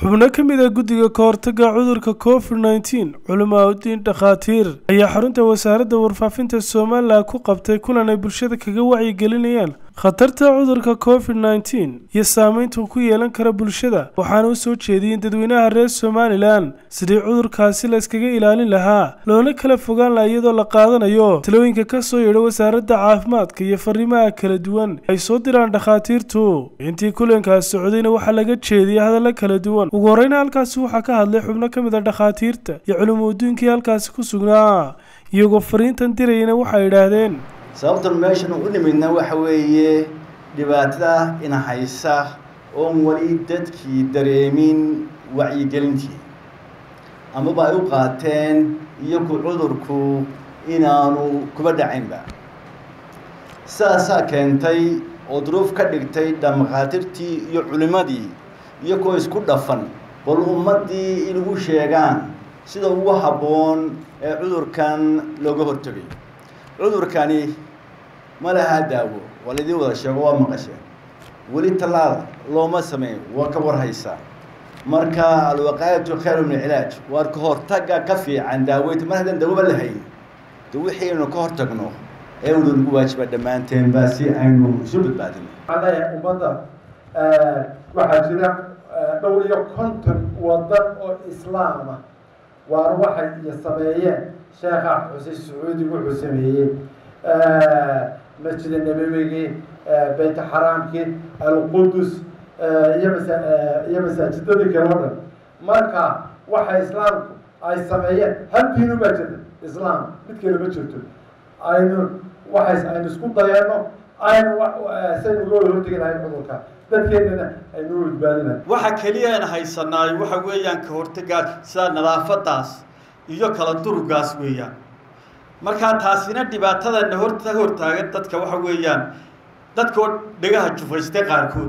xubno ka mid ah guddiga ka hortagga cudurka covid nneteen culamaa udiin dhakhaatiir ayaa xarunta wasaaradda warfaafinta somalilan ku qabtay kulan ay bulshada kaga wacyigelinayaan khatarta cudurka covid nneteen iyo saameynta uu ku yeelan kara bulshada waxaana u soo jeediyeen dadweynaha reer somalilan sidii cudurkaasi la iskaga ilaalin lahaa loona kala fogaan laha iyadoo la qaadanayo talooyinka ka soo yeedha wasaaradda caafimaadka iyo fariimaha kala duwan ay soo diraan dhakhaatiirtu intii kulankaas socdayna waxaa laga jeediyay hadalla kala duwan ugu horeyna halkaasi waxaa ka hadlay xubno ka mid a dhakhaatiirta iyo culumuudiinkii halkaasi ku sugnaa iyagoo fariintan dirayana waxay idhaahdeen sababtan meeshan u nimidna waxa weeye dhibaatada ina haysa oon weli dadkii dareemin wacyigelintii amaba ay u qaateen iyaku cudurku inaanu kuba dhacaynba sidaasaa keentay oo duruuf ka dhigtay dhamakaatirtii iyo culimmadii iyagoo isku dhafan bal ummaddii in u sheegaan sida ugu habboon ee cudurkan looga hortegay cudurkani ma lahaa daawo waa laydin wada sheego waa maqasheen weli tallaal looma sameyn waa ka warhaysaa marka alwaqaayatu khayru min alcilaaj waar ka hortagga ka fiican daaweynta mar haddaan dawoba la hayn de wixiinu ka hortagno ee unu nagu waajiba dhammaanteenba si aynu isu badbaadino waxaan leeyahay ummadda waxaa jira dhowr iyo konton wadan oo islaama waar waxay iyo sameeyeen sheekha xuseen sacuudi wuxuu sameeyey masjida nabawigii beyt xaraamkii alqudus iyo masa iyo masaajidadii kale o dhan marka waxa islaamku ay sameeyeen hal diinu baa jirta islaam mid kale ma jirto aynu waxay aynu isku dayeeno aynu saynu uga wada hortegi lahayn cudurka dadkeennana aynu u badbaadinahay waxa keliya aan haysanaay waxa weeyaan ka hortagaad sida nadaafadaas iyo kala durugaas weeyaan markaa taasina dhibaatadana horta hortaagan dadka waxa weeyaan dadkoo dhegaha jufaystay qaarkood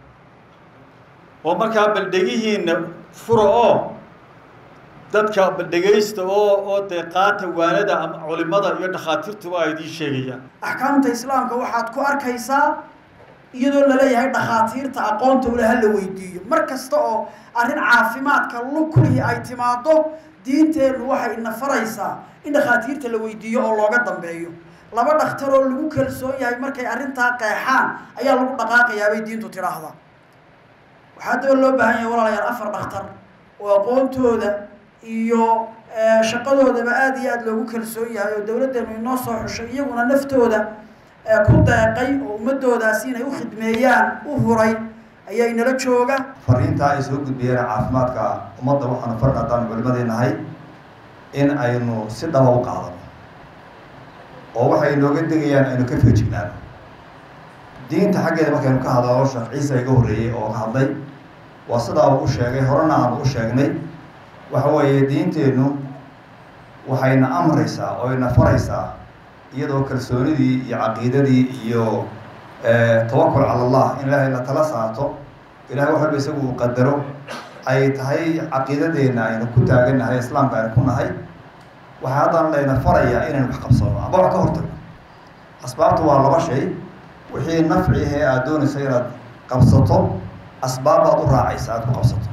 oo markaa bal dhegihiina fura oo dadka bal dhegaysta oo oo dee qaata waanada ama culimada iyo dhakhaatiirtuba ay idiin sheegayaan axkaamta islaamka waxaad ku arkaysaa iyadoo laleeyahay dhakhaatiirta aqoonta ule ha la weydiiyo mar kasta oo arrin caafimaadka lukulihii ay timaado diinteennu waxay ina faraysaa in dhakhaatiirta la weydiiyo oo looga dambeeyo laba dhakhtar oo lagu kalsoon yahay markay arrintaa qeexaan ayaa lagu dhaqaaqayaa bay diintu tidhaahdaa waxaa daba loo baahan yahay walaalayaal afar dhakhtar oo aqoontooda iyo shaqadoodaba aada iyo aada loogu kalsoon yahay oo dawladdeenu inoo soo xushay iyaguna naftooda ku deeqay oo ummadoodaasi inay u khidmeeyaan u huray ayaa inala jooga fariintaa ay soo gudbiyeen caafimaadka ummadda waxaanu farin haddaan culimadii nahay in aynu si dhaba u qaadano oo waxay nooga degayaan aynu ka feejignaano diinta xaggeeda markaynu ka hadalo sheekh ciise iga horreeyey oo ka hadlay waa sidaa uu u sheegay horena aanu u sheegnay waxa weeye diinteennu waxayna amraysaa oo ina faraysaa iyadoo kalsoonidii iyo caqiidadii iyo tawakul cala allah in ilaahay la tala saato ilahay wax walba isagu uu qadaro ay tahay caqiidadeenna aynu ku taagannahay islaamka aynu ku nahay waxaa haddana layna farayaa inaynu wax qabsano amba wax ka hortagno asbaabta waa laba shay wixii nafci ahee aada doonayso inaad qabsato asbaabaad u raacaysa aada ku qabsato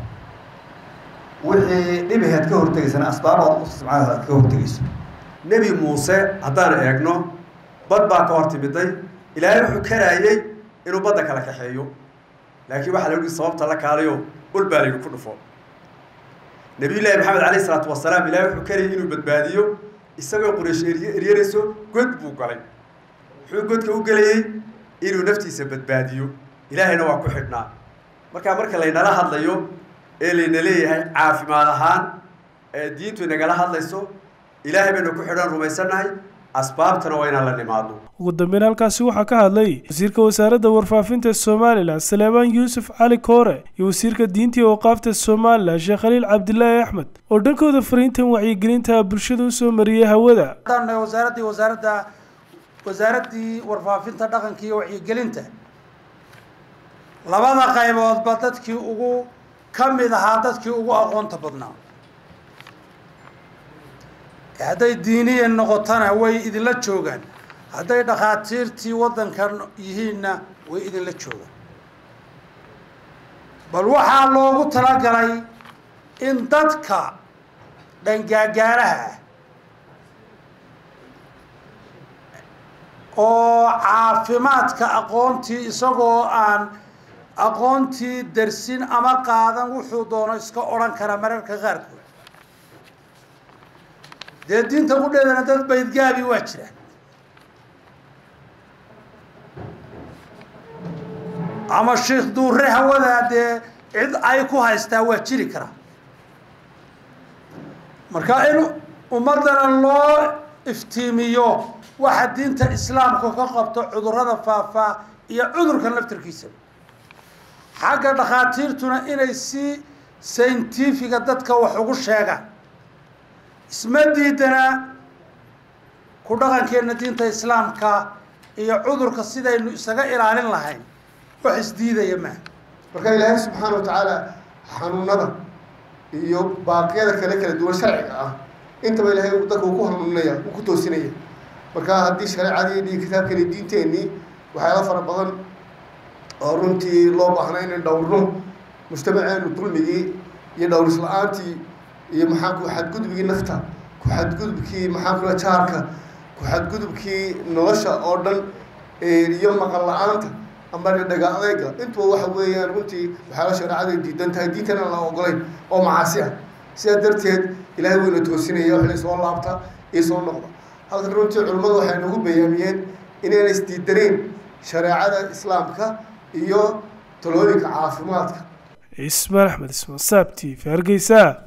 wixii dhibaheed ka hortegaysana asbaabaad u isticmaalasa aad ka hortegayso nebi muuse haddaan eegno bad baa ka hor timiday ilaahay wuxuu karaayey inuu badda kala kaxeeyo laakiin waxaa la yihi sababta la kaalayo ul baa la yidhi ku dhufo nabiyullaahi maxamed calayh isalaatu wasalaam ilaahay wuxuu karayay inuu badbaadiyo isagoo quraysh eryarayso god buu galay wuxuu godka u gelayey inuu naftiisa badbaadiyo ilaahayna waa ku xidhnaa markaa marka laynala hadlayo ee layna leeyahay caafimaad ahaan ee diintu inagala hadlayso ilaahay baynu ku xidhan rumaysannahay asbaabtana waa inaan la nimaadno ugu dambeyn halkaasi waxaa ka hadlay wasiirka wasaaradda warfaafinta somalilan saleebaan yuusuf cali koore iyo wasiirka diinta iyo waqaafta somalilan sheekh khaliil cabdilaahi axmed oo dhankooda fariintan wacyigelinta bulshada usoo mariyay hawada wasaaraddii wasaaradda wasaaraddii warfaafinta dhaqanka iyo wacyigelinta labada qayboodba dadkii ugu ka mid ahaa dadkii ugu aqoonta badnaa hadday diiniyan noqotona way idinla joogaan hadday dhakhaatiirtii waddankan yihiinna way idinla joogaan bal waxaa loogu talagalay in dadka dhangaagaaraha ah oo caafimaadka aqoontii isagoo aan aqoontii darsin ama qaadan wuxuu doono iska odhan kara mararka qaarkood dee diinta qudheedana dad baydgaabi waa jiraan ama sheikh duure hawadaa dee cid ay ku haystaa waa jiri karaa marka in ummaddana loo iftiimiyo waxa diinta islaamku ka qabto cudurrada faafaa iyo cudurkan laftarkiisa xagga dhakhaatiirtuna inay si sayntifiga dadka wax ugu sheegaan isma diidana ku dhaqankeenna diinta islaamka iyo cudurka sidaynu isaga ilaalin lahayn wax isdiidaya maaha marka ilaahay subxaana wa tacaala xanuunada iyo baaqyada kale kala duwan sharciga ah intaba ilaahay dadka uu ku hanuuninaya uu ku toosinaya marka haddii shareecadii iyo kitaabkeeni diinteenii waxyaala fara badan oo runtii loo baahnaa inay dhowrno mujtamaceenu dulmigii iyo dhowris la-aantii iyo maxaa ku xadgudubkii nafta ku xadgudubkii maxaa kula jaarka ku xadgudubkii nolosha oo dhan iyo maqal la-aanta amba dhaga adeyga intuba waxa weeyaan runtii waxyaala shareecada diidan tahay diintana la ogolayn oo macaasi ah sidaa darteed ilaahay weyna toosinaya waxay soo laabta iyo soo noqda halkan runtii culimmadu waxay nagu bayaamiyeen inayna isdiidaneen shareecada islaamka iyo talooyinka caafimaadka ismaan axmed ismaan saab t v hargeysa